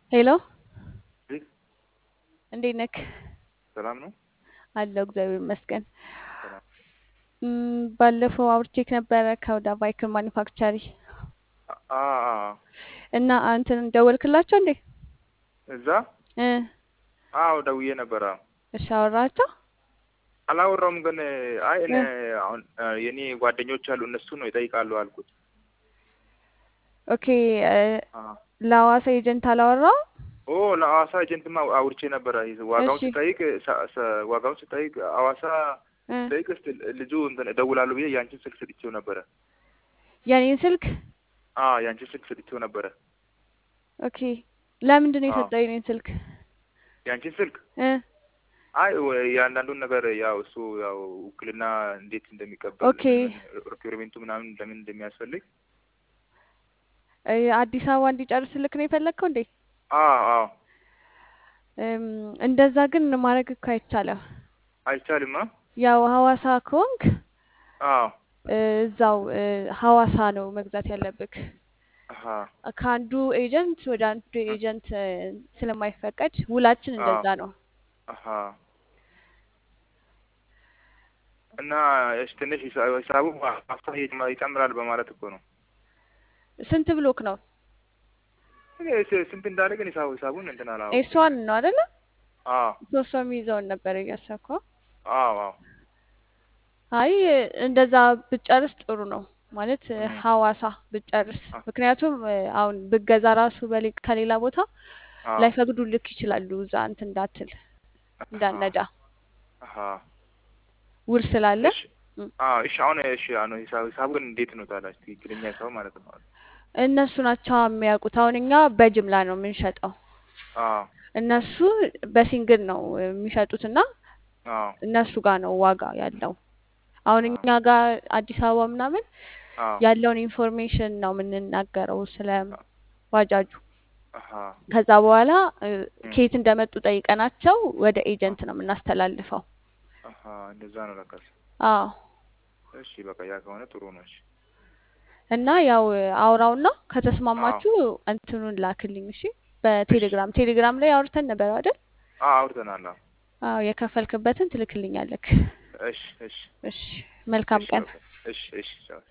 ሄሎ እዚህ እንዴት ነክ? ሰላም ነው። አለሁ እግዚአብሔር ይመስገን። ሰላም እም፣ ባለፈው አውርቼክ ነበረ ከወደ ቫይክል ማኒፋክቸሪ አ አ እና እንትን ደወልክላቸው እንዴ? እዛ እ አዎ ደውዬ ነበረ። እሺ አወራቸው? አላወራውም ግን አይ እኔ እ አሁን የኔ ጓደኞች አሉ እነሱ ነው ይጠይቃሉ አልኩት። ኦኬ እ አ ለሐዋሳ ኤጀንት አላወራው? ኦ ለሐዋሳ ኤጀንትማ አውርቼ ነበረ። ዋጋውን እሺ ስጠይቅ ሰ- ሰ- ዋጋውን ስጠይቅ ሐዋሳ እ ስጠይቅ እስቲ ልጁ እንትን እደውላለሁ ብዬ ያንቺን ስልክ ሰጥቼው ነበረ። የኔን ስልክ አ ያንቺን ስልክ ሰጥቼው ነበረ። ኦኬ ለምንድን ነው አ የሰጠው የኔን ስልክ? ያንቺን ስልክ እ አይ ወ- የአንዳንዱን ነገር ያው እሱ ያው ውክልና እንዴት እንደሚቀበል ኦኬ ምን ሪኩዌርሜንቱ ምናምን ለምን እንደሚያስፈልግ እ አዲስ አበባ እንዲጨርስልክ ነው የፈለግከው እንዴ? አ አዎ እም፣ እንደዛ ግን ማድረግ እኮ አይቻልም። አይቻልማ። ያው ሐዋሳ ከሆንክ አዎ እ እዛው እ ሐዋሳ ነው መግዛት ያለብክ። አሀ ከአንዱ ኤጀንት ወደ አንዱ እ ኤጀንት እ ስለማይፈቀድ ውላችን አዎ እንደዛ ነው። አሀ እና እሺ ትንሽ ሂሳ- ሂሳቡ ሀሳብ ይጨምራል በማለት እኮ ነው። ስንት ብሎክ ነው? እኔ ስ- ስንት እንዳለ ግን ሂሳቡ ሂሳቡን እንትን አላወኩም። ኤስዋን ነው አይደለ? አዎ ሶስት ሰው የሚይዘውን ነበር እያሰብከው። አዎ አዎ አይ እንደዛ ብጨርስ ጥሩ ነው ማለት እ እም፣ ሐዋሳ ብጨርስ። አ- ምክንያቱም እ አሁን ብገዛ ራሱ በሌ- ከሌላ ቦታ አዎ ላይፈቅዱ ልክ ይችላሉ እዛ እንትን እንዳትል አሀ እንዳነዳ አሀ ውል ስላለ እሺ እም። አዎ እሺ አሁን እሺ አሁን ሂሳብ ሂሳቡ ግን እንዴት ነው ታዲያ? ትክክለኛ ሂሳቡ ማለት ነው። እነሱ ናቸው የሚያውቁት። አሁን እኛ በጅምላ ነው የምንሸጠው፣ አዎ እነሱ በሲንግል ነው የሚሸጡት እና አዎ እነሱ ጋር ነው ዋጋ ያለው። አሁን አዎ እኛ ጋር አዲስ አበባ ምናምን አዎ ያለውን ኢንፎርሜሽን ነው የምንናገረው ስለ ባጃጁ። አሀ ከዛ በኋላ እ እም፣ ከየት እንደመጡ ጠይቀናቸው ወደ አ- ኤጀንት ነው የምናስተላልፈው። አሀ እንደዛ ነው ለካስ። አዎ እሺ በቃ ያ ከሆነ ጥሩ ነው። እሺ እና ያው አውራውና አዎ ከተስማማችሁ እንትኑን ላክልኝ እሺ። እሺ በቴሌግራም ቴሌግራም ላይ አውርተን ነበር አይደል? አዎ አውርተናል። አዎ አዎ የከፈልክበትን ትልክልኛለክ። እሺ እሺ እሺ መልካም እሺ ቀን። በቃ እሺ እሺ ቻው።